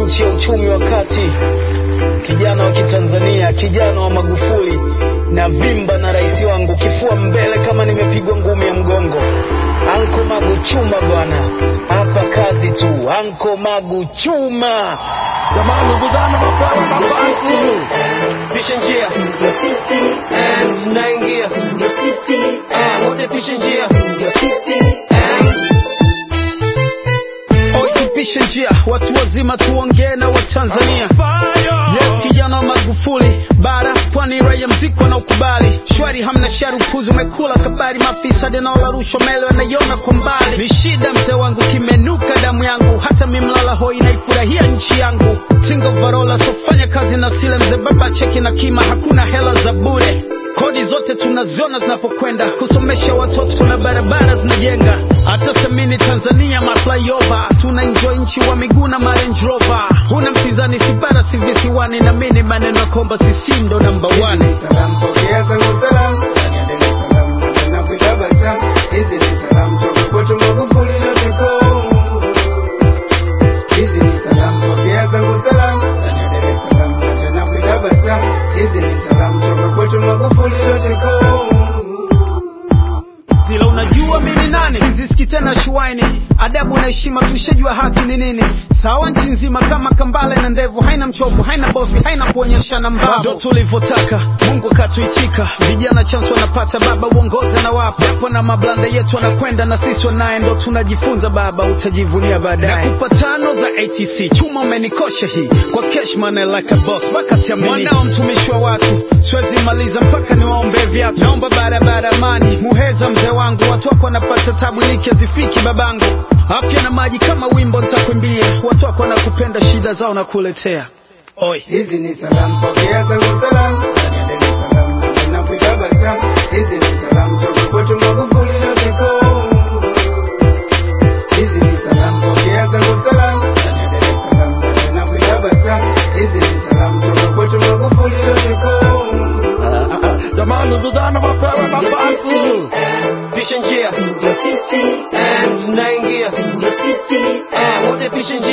nchi ya uchumi wa kati, kijana wa Kitanzania, kijana wa Magufuli na vimba na rais wangu, kifua mbele kama nimepigwa ngumi ya mgongo. Anko Magu chuma bwana, hapa kazi tu. Anko Magu chuma. Jamani, vijana mapewa nafasi. Pisha njia Eh, tunaingia Eh, wote pisha njia Oi, tupishe njia, watu wazima tuongee na Watanzania. Yes, kijana wa Magufuli, bara pwani, raia mziki wanaokubali shwari, hamna shari, upuzi umekula kabari, mafisadi naola rushwa mele wanaiona kwa mbali. Ni shida mzee wangu, kimenuka damu yangu, hata mimlala hoi naifurahia nchi yangu. Single varola, sofanya kazi na sile mzee, baba cheki na kima, hakuna hela za bure kodi zote tunaziona zinapokwenda kusomesha watoto na barabara zinajenga hata semini tanzania maflyover tuna enjoy nchi wa miguu na Range Rover huna mpinzani sibara si visiwani na mini maneno ya komba sisi ndo namba one Salam, pokea zangu salam. Niendelee salam, na kutabasamu. Hizi ni salam toka kwetu Magufuli.com. Hizi ni salam, pokea zangu salam. Niendelee salam, na kutabasamu. Hizi ni salam toka kwetu Magufuli.com. zila unajua mi ni nani siziski tena shuaini adabu na heshima tushajua haki ni nini sawa nchi nzima kama kambale na ndevu haina mchovu haina bosi haina kuonyeshana mbavu ndo tulivyotaka mungu akatuitika vijana chance wanapata baba uongoze na wapo japo na mablanda yetu wanakwenda na sisi wanaye ndo tunajifunza baba utajivunia baadaye nakupa tano za atc chuma umenikosha hii kwa cashman like a boss mpaka siamini mwanao mtumishi wa watu siwezi maliza mpaka niwaombe viatu naomba barabara amani muheza mzee wangu watu wako wanapata tabu iliki hazifiki babangu afya na maji kama wimbo nitakwambia watu wako wanakupenda shida zao na kuletea oi Hizi ni salam, pokea zangu salam. Niendelee salam, na kutabasamu. Hizi ni salam toka kwetu Magufuli.com. Hizi ni salam, pokea zangu salam. Niendelee salam, na kutabasamu. Hizi ni salam toka kwetu Magufuli.com. Jamani, vijana mapewa nafasi. pisha njia Eh, tunaingia Eh, wote pisha njia